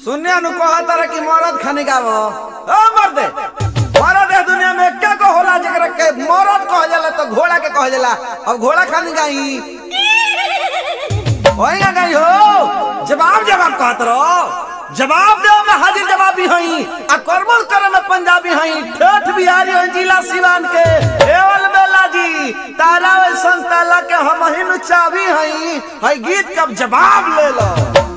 सुनिया नु कहा तारा कि मरद खाने गावो ओ मर्दे मरद है दुनिया में क्या को होला जेकरा के मरद कह जाला तो घोड़ा के कह जाला अब घोड़ा खाने गाई होएगा गाई हो जवाब जवाब कहत रहो जवाब दे में हाजिर जवाबी हई आ करमल करे में पंजाबी हई ठेठ बिहारी हई जिला सिवान के एवल बेला जी तारा वैसन ताला के हम हिन चाबी हई हई गीत का जवाब ले लो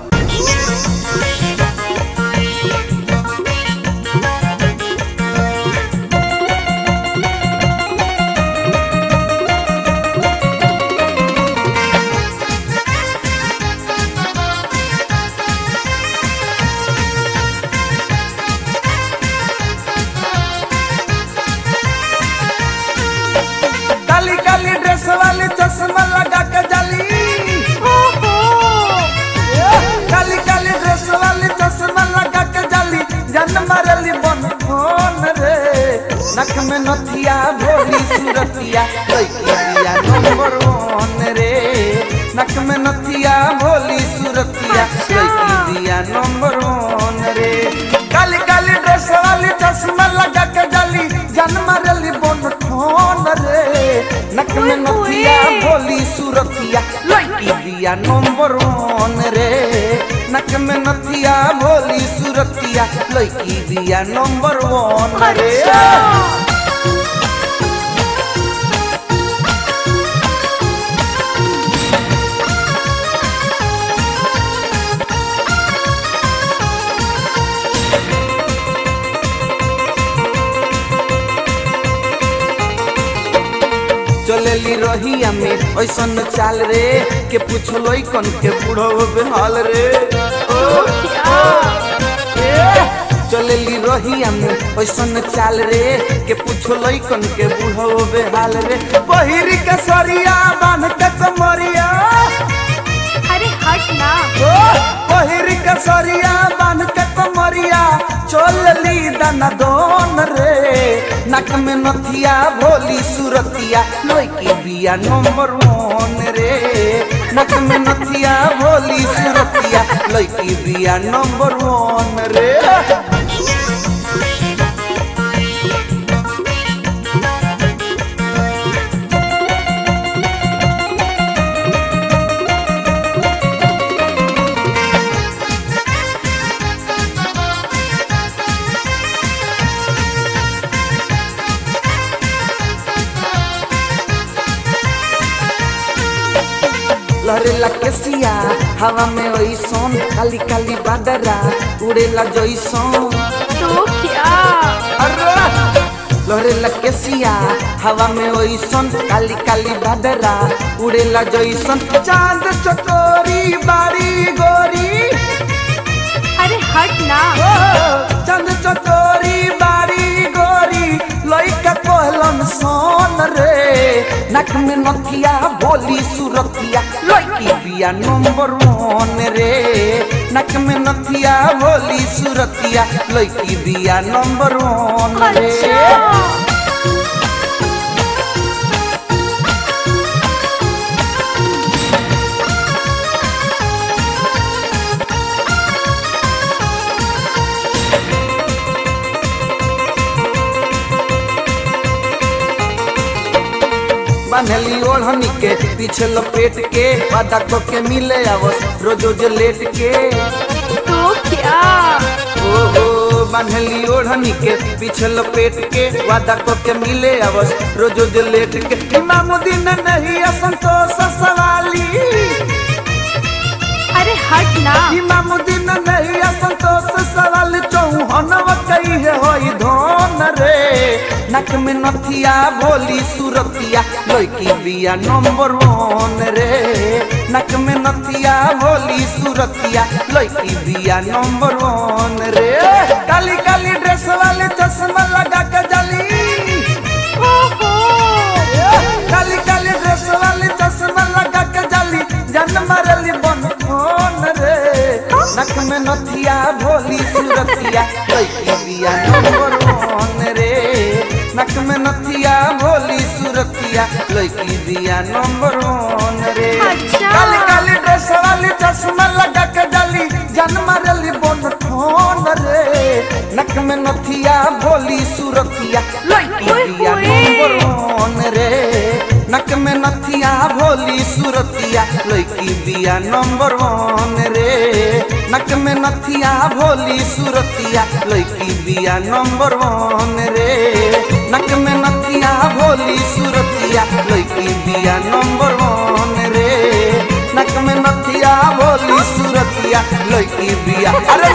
काली काली ड्रेस वाली चश्मा लगा के जली काली काली ड्रेस वाली चश्मा लगा के जली जन मरली बन फोन रे नख में नथिया भोली सूरतिया लइकी दिया नंबर वन रे नख में नथिया भोली सूरतिया लइकी दिया नंबर वन रे काली काली ड्रेस वाली चश्मा लगा के जली जन मरली बन फोन रे नख में नथिया भोली सूरतिया लइकी दिया नंबर वन रे नख में नथिया भोली सूरतिया लइकी दिया नंबर वन रे चलेली रहिया में ऐसन चाल रे के पूछलो कन के बूढ़ो बेहाल रे ओ, ओ, ए, चलेली रहिया में ऐसन चाल रे के पूछलो कन के बूढ़ो बेहाल रे बहिरी के सरिया बांध के कमरिया अरे हट ना ओ बहिरी के सरिया बांध के कमरिया चलली दाना दोन रे नक में नथिया भोली सूरतिया लइकी बिया नंबर वन रे नक में नथिया भोली सूरतिया लइकी बिया नंबर वन रे लहरेला केसिया हवा में ओइसन काली काली बादरा उड़ेला जइसन तो क्या अरे लहरेला केसिया हवा में ओइसन काली काली बादरा उड़ेला जइसन चांद चकोरी बारी गोरी अरे हट ना ओ, चांद चकोरी बारी गोरी लइका कहलन सोन रे नख में नथिया भोली सूरतिया लइकी बिया नंबर वन रे नख में नथिया भोली सूरतिया लइकी बिया नंबर वन रे अच्छा बान्हली ओढ़नी के पीछे लपेट के वादा को के मिले आवस रोज रोज लेट के तो क्या ओहो बान्हली ओढ़नी के पीछे लपेट के वादा को के मिले आवस रोज रोज लेट के इमामुद्दीन नहीं असंतोष सवाली अरे हट ना इमामुद्दीन नहीं असंतोष सवाल चौहन कही है होई धन रे नक में नथिया भोली सूरतिया लइकी बिया नंबर वन रे नक में नथिया भोली सूरतिया लइकी बिया नंबर वन रे काली काली ड्रेस वाले चश्मा लगा के जली ओहो काली काली ड्रेस वाली चश्मा लगा के जली जन मरली बन फोन रे नक में नथिया भोली सूरतिया लइकी बिया नंबर वन रे नक में नथिया भोली सूरतिया लइकी बिया नंबर वन रे अच्छा। काली काली ड्रेस वाली चश्मा लगा के जली जन मारली बन ठोन रे नक में नथिया भोली सुरतिया लड़की ओए बिया होए। नंबर वन रे नक में नथिया भोली सुरतिया लड़की बिया नंबर वन रे नक में नथिया भोली सुरतिया लड़की बिया नंबर वन रे नक में नथिया भोली सुरतिया लड़की बिया नंबर वन रे नक में नथिया भोली सुरतिया लड़की बिया अरे